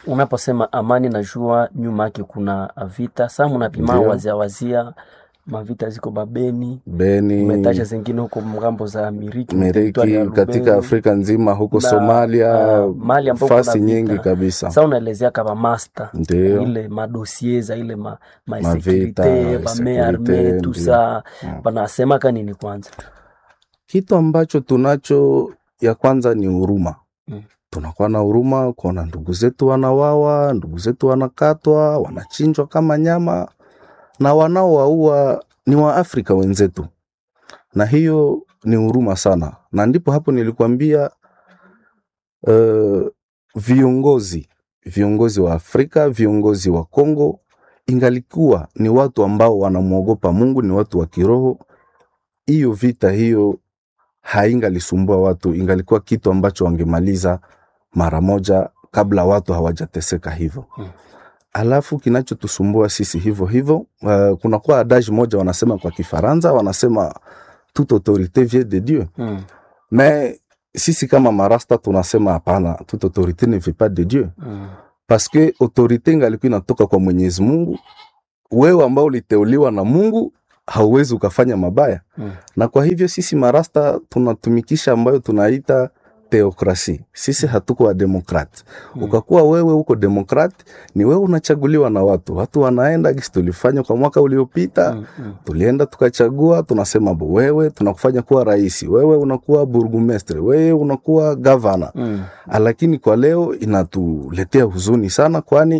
Unaposema amani, najua nyuma yake kuna vita. Saa munapima Ndio. wazia wazia mavita ziko Babeni, Beni, umetaja zingine huko ngambo za Miriki, teritwari ya Meriki, katika Lubero. Afrika nzima huko Na, Somalia, ah, mahali ambapo kuna fasi vita. nyingi kabisa. Sasa unaelezea kama master Ndio. ile madosie za ile ma, ma Mavita, securite bame arme securite, tu ndio. sa Mm. banasema kanini kwanza Kitu ambacho tunacho ya kwanza ni huruma. Mm. Tunakuwa na huruma kuona ndugu zetu wanawawa, ndugu zetu wanakatwa, wanachinjwa kama nyama, na wanaowaua ni Waafrika wenzetu, na hiyo ni huruma sana, na ndipo hapo nilikwambia uh, viongozi viongozi wa Afrika, viongozi wa Kongo, ingalikuwa ni watu ambao wanamwogopa Mungu, ni watu wa kiroho, hiyo vita hiyo haingalisumbua watu, ingalikuwa kitu ambacho wangemaliza mara moja kabla watu hawajateseka hivyo. Mm. Alafu kinachotusumbua sisi hivyo hivyo, uh, kunakuwa adage moja wanasema kwa Kifaransa, wanasema toute autorité vient de Dieu mm. mais sisi kama marasta tunasema hapana, toute autorité ne vient pas de Dieu Mm. parce que autorité ingalikuwa inatoka kwa Mwenyezi Mungu. Wewe ambao uliteuliwa na Mungu hauwezi ukafanya mabaya Mm. na kwa hivyo sisi marasta tunatumikisha ambayo tunaita teokrasi. Sisi hatuko wa demokrat. Mm. Ukakuwa wewe uko demokrat, ni wewe unachaguliwa na watu. Watu wanaenda gisi tulifanya kwa mwaka uliopita Mm. Mm. tulienda tukachagua, tunasema bo, wewe tunakufanya kuwa rais, wewe unakuwa burgumestre, wewe unakuwa gavana. Mm. Lakini kwa leo inatuletea huzuni sana, kwani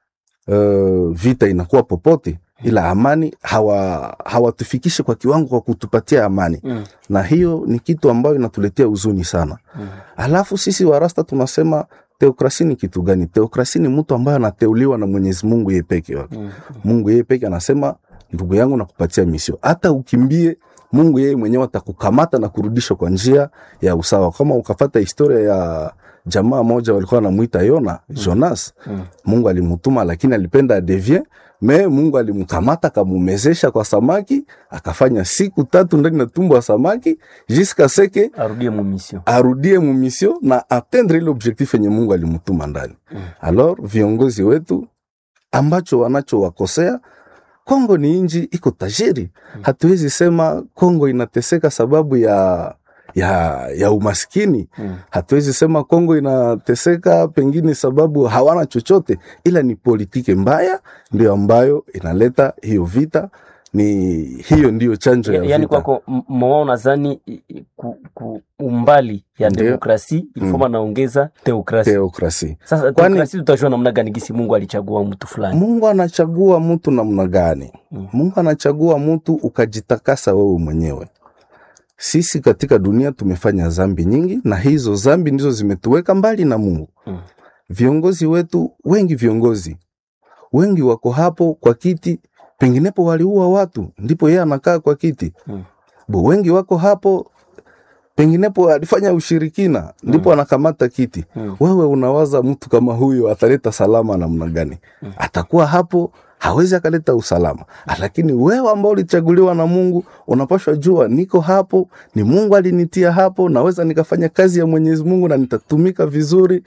uh, vita inakuwa popote, ila amani hawa hawatufikishe kwa kiwango kwa kutupatia amani, Mm. na hiyo ni kitu ambayo inatuletea huzuni sana. Mm. Alafu sisi warasta tunasema teokrasi ni kitu gani? Teokrasi ni mtu ambaye anateuliwa na Mwenyezi Mungu yeye peke yake. Mm. Mungu yeye peke anasema, ndugu yangu, nakupatia misio, hata ukimbie, Mungu yeye mwenyewe atakukamata na kurudisha kwa njia ya usawa. Kama ukafata historia ya jamaa moja walikuwa wanamuita Yona, Jonas, Mm. Mungu alimutuma lakini alipenda adevie me Mungu alimkamata akamumezesha kwa samaki, akafanya siku tatu ndani na tumbo ya samaki jiska seke arudie mumisio arudie mumisio na atendre ile objectif yenye Mungu alimutuma ndani. Mm. Alors viongozi wetu ambacho wanachowakosea Kongo ni inji iko tajiri. Hatuwezi sema Kongo inateseka sababu ya ya, ya umaskini. Mm. Hatuwezi sema Kongo inateseka pengine sababu hawana chochote, ila ni politiki mbaya ndio ambayo inaleta hiyo vita. Ni hiyo ndiyo chanjo ya Ya- yaani vita. kwako m- moa unadhani i- i- ku, ku umbali ya Ndio. demokrasi ilifoma naongeza teokrasi Teokrasi. sasa Kwani- teokrasi tutajua namna gani gisi mungu alichagua mtu fulani Mungu anachagua mtu namna gani? Mm. Mungu anachagua mtu ukajitakasa wewe mwenyewe. Sisi katika dunia tumefanya zambi nyingi, na hizo zambi ndizo zimetuweka mbali na Mungu. Mm. Viongozi wetu wengi, viongozi wengi wako hapo kwa kiti, penginepo waliua watu, ndipo yeye anakaa kwa kiti. Mm. Bo, wengi wako hapo, penginepo alifanya ushirikina, ndipo anakamata kiti. Mm. Wewe unawaza mtu kama huyo ataleta salama namna gani? Mm. Atakuwa hapo hawezi akaleta usalama, lakini wewe ambao ulichaguliwa na Mungu unapashwa jua, niko hapo, ni Mungu alinitia hapo, naweza nikafanya kazi ya Mwenyezi Mungu na nitatumika vizuri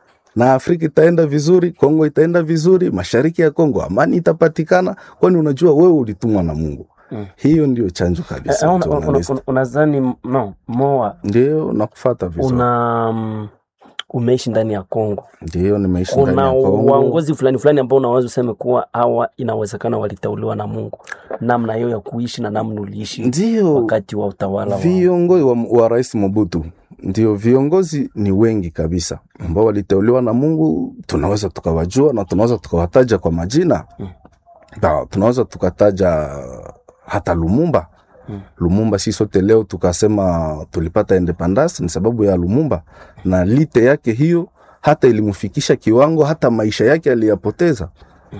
na Afrika itaenda vizuri, Kongo itaenda vizuri, mashariki ya Kongo amani itapatikana, kwani unajua wewe ulitumwa na Mungu. Mm. Hiyo ndio chanjo Eh, kabisa. una- una- journalist. una- unadhani no moa Ndio nakufata vizuri, una mm, umeishi ndani ya Kongo ndio nimeishi ndani kuna ya Kongo. waongozi fulani fulani ambao unaweza useme kuwa hawa inawezekana waliteuliwa na Mungu, namna hiyo ya kuishi na namna uliishi Ndio wakati wa utawala wa viongozi wa, wa Rais Mobutu, ndio viongozi ni wengi kabisa ambao waliteuliwa na Mungu. Tunaweza tukawajua na tunaweza tukawataja kwa majina Mm. Ba, tunaweza tukataja hata Lumumba. Mm. Lumumba si sote leo tukasema tulipata independence ni sababu ya Lumumba, na lite yake hiyo hata ilimfikisha kiwango hata maisha yake aliyapoteza.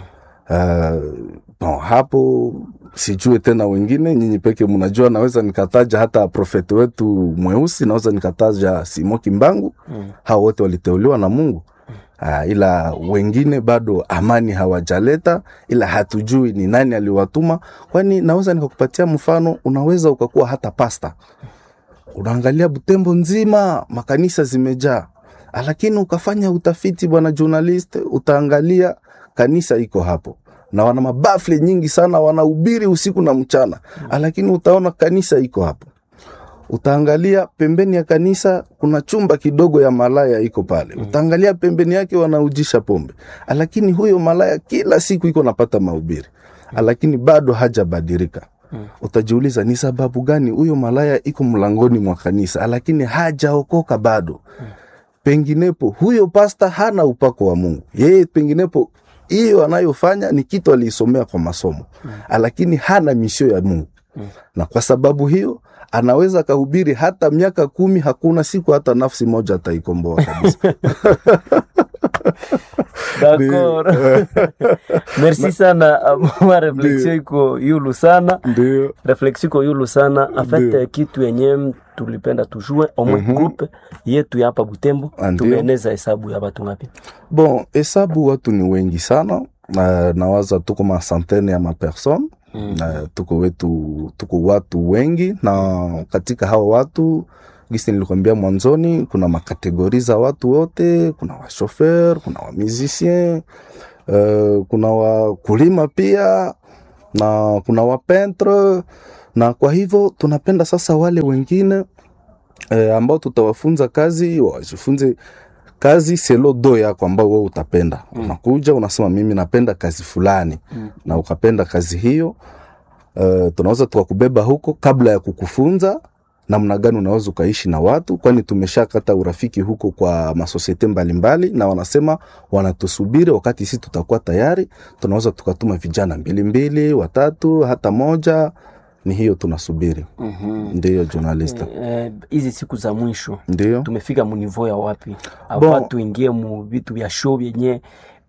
Uh, bon, hapo sijue tena wengine, nyinyi peke mnajua. Naweza nikataja hata profeti wetu mweusi, naweza nikataja Simo Kimbangu. Mm. Hao wote waliteuliwa na Mungu. Uh, ila wengine bado amani hawajaleta, ila hatujui ni nani aliwatuma. Kwani naweza nikakupatia mfano, unaweza ukakuwa hata pasta, unaangalia Butembo nzima makanisa zimejaa, lakini ukafanya utafiti bwana journalist, utaangalia kanisa iko hapo na wana mabafle nyingi sana, wanahubiri usiku na mchana, lakini utaona kanisa iko hapo. Utaangalia pembeni ya kanisa kuna chumba kidogo ya malaya iko pale. Utaangalia pembeni yake wanaujisha pombe, lakini huyo malaya kila siku iko napata mahubiri, lakini bado hajabadilika. Utajiuliza ni sababu gani huyo malaya iko mlangoni mwa kanisa, lakini hajaokoka bado. Penginepo huyo pasta hana upako wa Mungu, yeye penginepo hiyo anayofanya ni kitu aliisomea kwa masomo, lakini hana misio ya Mungu na kwa sababu hiyo anaweza akahubiri hata miaka kumi, hakuna siku hata nafsi moja ataikomboa kabisa. D'accord. Merci sana ma reflexion iko yulu sana Ndio, reflexion iko yulu sana en fait Ndio. kitu yenye tulipenda tujue omwe Mhm. groupe yetu ya hapa Butembo Ah, ndio. tumeeneza hesabu ya watu ngapi? bon, hesabu watu ni wengi sana na nawaza tuko masantene ya mapersone Mm. na tuko wetu tuko watu wengi, na katika hao watu gisi nilikwambia mwanzoni, kuna makategori za watu wote. Kuna washofer, kuna wamusicien, uh, kuna wakulima pia na kuna wapentre, na kwa hivyo tunapenda sasa wale wengine eh, ambao tutawafunza kazi wajifunze kazi selo do yako ambao wewe utapenda. Mm. Unakuja unasema mimi napenda kazi fulani Mm. na ukapenda kazi hiyo uh, tunaweza tukakubeba huko kabla ya kukufunza namna gani unaweza ukaishi na watu, kwani tumeshakata urafiki huko kwa masosiete mbalimbali, na wanasema wanatusubiri wakati sisi tutakuwa tayari. Tunaweza tukatuma vijana mbili mbili, watatu, hata moja. Ni hiyo tunasubiri. Mhm. Ndiyo journalista, Eh, hizi siku za mwisho ndiyo tumefika munivo ya wapi? Bon. Ava tuingie mu vitu vya show vyenye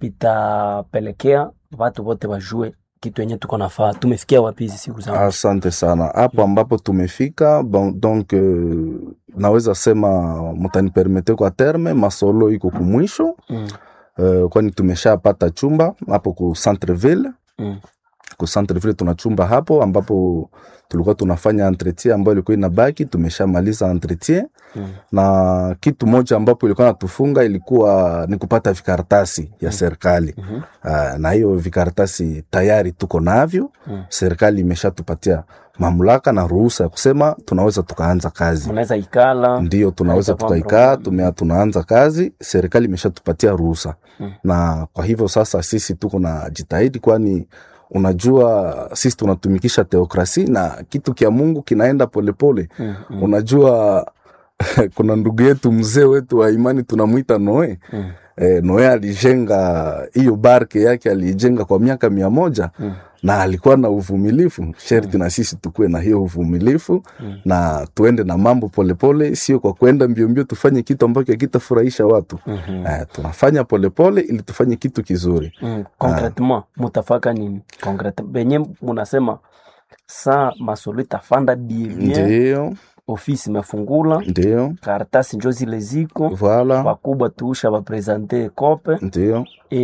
vitapelekea watu wote wajue kitu yenye tuko nafaa. Tumefikia wapi hizi siku za mwisho? Asante sana hapo ambapo tumefika. Bon, donc euh, naweza sema mutanipermete kwa terme masolo iko kumwisho Mm. uh, kwani tumeshapata chumba hapo ku Centreville. Mm. Ku Centreville tuna chumba hapo ambapo tulikuwa tunafanya entretien ambayo ilikuwa inabaki, tumeshamaliza entretien Mm. na kitu moja ambapo ilikuwa natufunga ilikuwa ni kupata vikaratasi ya serikali. Mhm. Uh, na hiyo vikaratasi tayari tuko navyo Mm. serikali imeshatupatia mamlaka na ruhusa ya kusema tunaweza tukaanza kazi. Mnaweza ikala Ndio tunaweza Haitakuwa tukaikaa, problem. tumea tunaanza kazi, serikali imeshatupatia ruhusa Mm. na kwa hivyo sasa sisi tuko na jitahidi, kwani unajua sisi tunatumikisha teokrasi na kitu kya Mungu kinaenda polepole Mm, mm, unajua kuna ndugu yetu mzee wetu wa imani tunamwita Noe. mm, E, Noe alijenga hiyo barke yake aliijenga kwa miaka mia moja mm, na alikuwa na uvumilifu. Sherti na sisi tukuwe na hiyo uvumilifu mm. na tuende na mambo polepole, sio kwa kwenda mbio mbio tufanye kitu ambacho hakitafurahisha watu. Mhm. Eh, tunafanya polepole ili tufanye kitu kizuri. Mm, concretement mutafaka nini concrete benye munasema saa masolo itafanda bien Ndio, ofisi imefungula ndio, karatasi njo zile ziko voila, wakubwa tuusha baprezante kope ndio,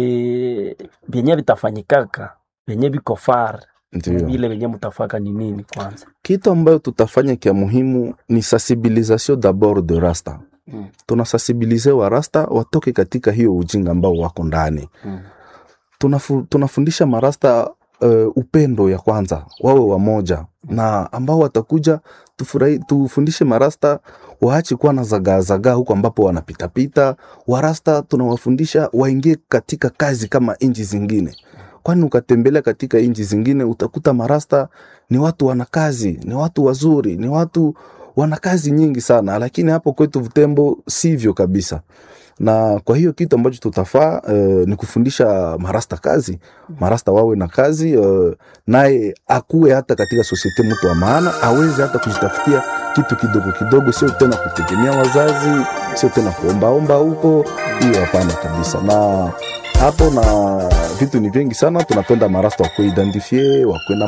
e, benye vitafanyikaka benye biko far ndio. vile benye mutafaka ni nini kwanza Kitu ambayo tutafanya kia muhimu ni sensibilisation d'abord de rasta. mm, Tunasensibilize wa rasta watoke katika hiyo ujinga ambao wako ndani. mm, Tunafu, tunafundisha marasta uh, upendo ya kwanza, wawe wamoja na ambao watakuja tufurahi, tufundishe marasta waache kuwa na zagaa zagaa huko ambapo wanapitapita. Warasta tunawafundisha waingie katika kazi kama nchi zingine, kwani ukatembelea katika nchi zingine utakuta marasta ni watu wana kazi, ni watu wazuri, ni watu wana kazi nyingi sana, lakini hapo kwetu Butembo sivyo kabisa na kwa hiyo kitu ambacho tutafaa uh, ni kufundisha marasta kazi, marasta wawe na kazi uh, naye akuwe hata katika sosiete mtu wa maana, aweze hata kujitafutia kitu kidogo kidogo, sio tena kutegemea wazazi, sio tena kuombaomba huko. Hiyo hapana kabisa. Na hapo na vitu ni vingi sana, tunapenda marasta wakuwe identifie, wakuwe na